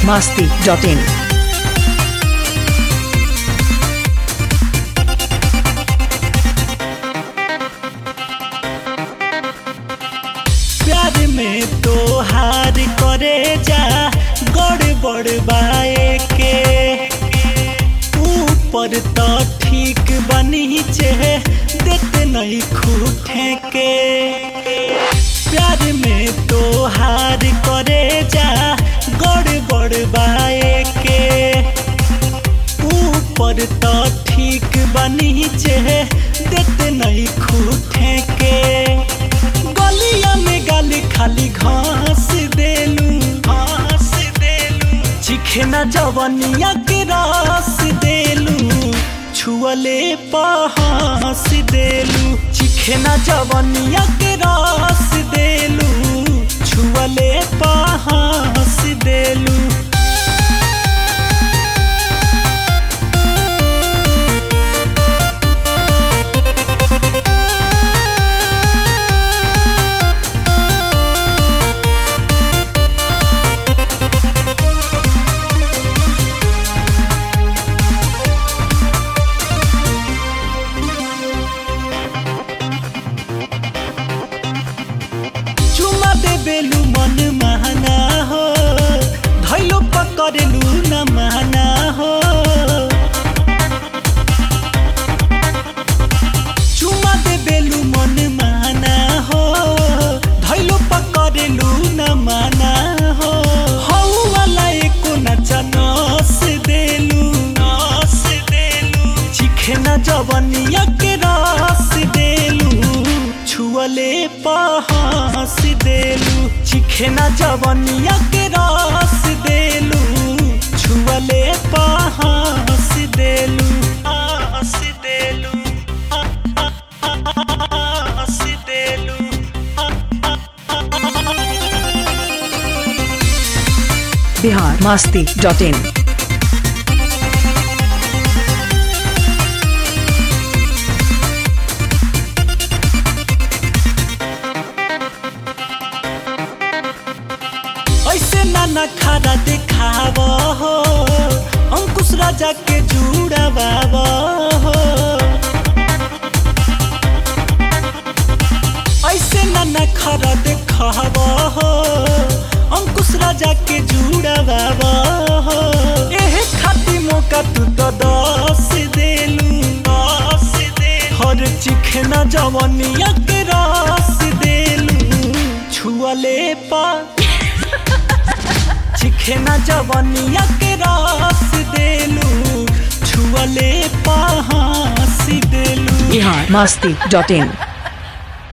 masti.in. प्यार में तो हार करे जा गड़ बड़ बाए के ऊपर तो ठीक बनी चे देते नहीं खूटे के प्यार में तो हार करे जा गड़ बड़ बाए के ऊपर तो ठीक बनी चे देते नहीं खूटे के गलिया में गाली खाली घास देलू घास देलू चिखे ना जवनिया के रस देलू छुअले पहास देलू चिखे ना जवनिया के रस देलू छुअले पहास देलू चुमा दे बेलू मन महना हो धैलो पकड़लू न महना हो चुमा दे बेलू मन महना हो धैलो पकड़लू न महना हो हौ वाला एको नचा नस देलू नस देलू चिखे न जवनिया के रस देलू छुअले पहास देलू चिखे न जवनिया के रस देलू छुअले पहास देलू आस देलू आस देलू Bihar masti.in. ऐसे नाना खारा दिखाव हो अंकुश राजा के जुड़ाव हो ऐसे नाना खारा दिखाव हो अंकुश राजा के जुड़ाव हो एह खाती मौका तू तो दस देलू दस दे हर चिखना जवनिया के रस देलू छुअले पा चिखेना जवनिया के रस देलू छुअले पहासी देलू Bihar masti.in.